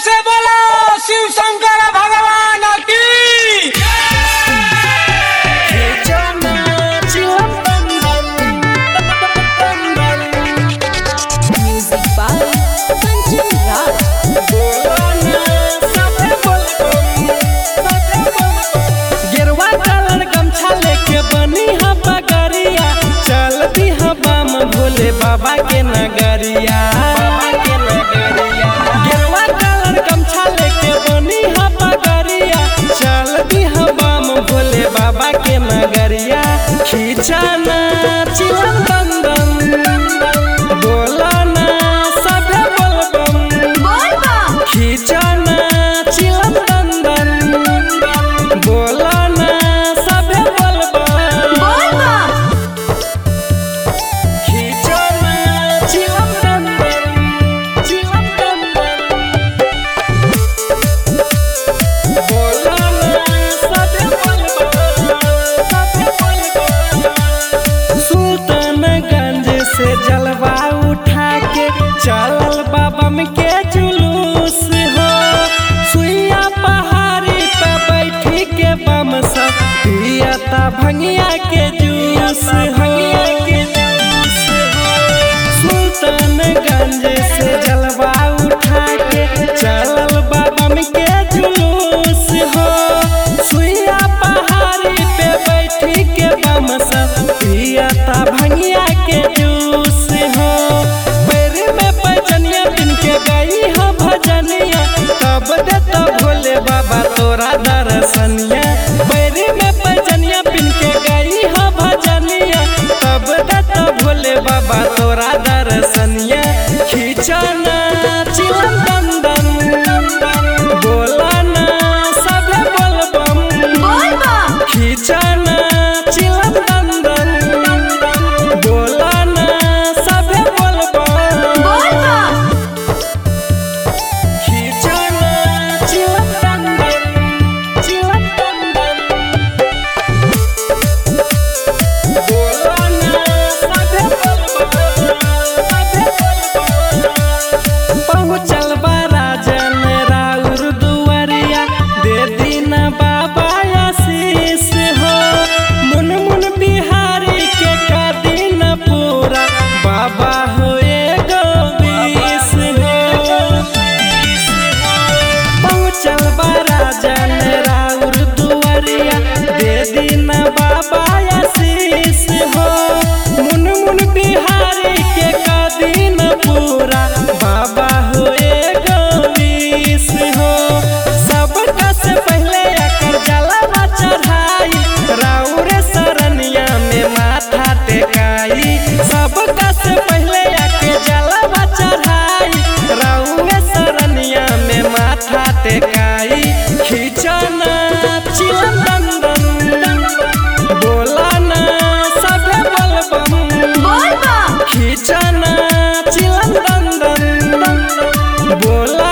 से बोलो शिव शंकर भगवान की Music by Kanchan Raj. गेरुआ कलर गमछा लेके बनी ह बगरिया चल दी ह बम भोले बाबा के नगरिया गेरुआ कलर गमछा लेके बनी ह बगरिया चल दी ह बम भोले बाबा के नगरिया खींचना चिलम दम दम बोला ना सभे बोलबम खींचना चिलम दम दम बोला ना सभे बोलबम खींचना चिलम दम दम चिलम दम दम बोला ना सभे बोलबम सभे बोलबम सुल्तानगंज से जलवा उठा के चलल बाबम के जुलूस हो सुइया पहाड़ी पे बैठी के बम सब पियता भंगिया के जूस भंगिया के जूस सुल्तानगंज से जलवा उठा के चलल बाबम के जुलूस हो सुइया पहाड़ी पे बैठी के बम सब पियता भंगिया के जूस हो पैर में पैजनिया बिन के गई हो भजनिया तब देता भोले बाबा तोरा दर्शनिया पैर में पैजनिया बिन के गई हो भजनिया तब देता भोले बाबा तोरा दर्शनिया खींचना चिलम दम दम बोला ना सभे बोलबम खींचना चिलम दम दम बोला ना सभे बोलबम खींचना चिलम दम दम चिलम दम दम बोला ना सभे बोलबम सभे बोलबम पहुँचल बा राजन राउर दुआरिया दे दीना बाबा आशीष हो मुन मुन बिहारी के का दिन पूरा बाबा हो एगो बीस हो पहुँचल बा राजन राउर दुआरिया दे दीना बाबा आशीष हो मुन मुन बिहारी के का दिन पूरा बाबा हो एगो बीस हो सबका से पहले अकर जलवा चढ़ाई राउर सरनिया में माथा टेकाई सबका से पहले आके जलवा चढ़ाई राउर सरनिया में माथा टेकाई खींचना चिलम दम दम बोला ना सभे बोलबम खींचना चिलम दम दम बोला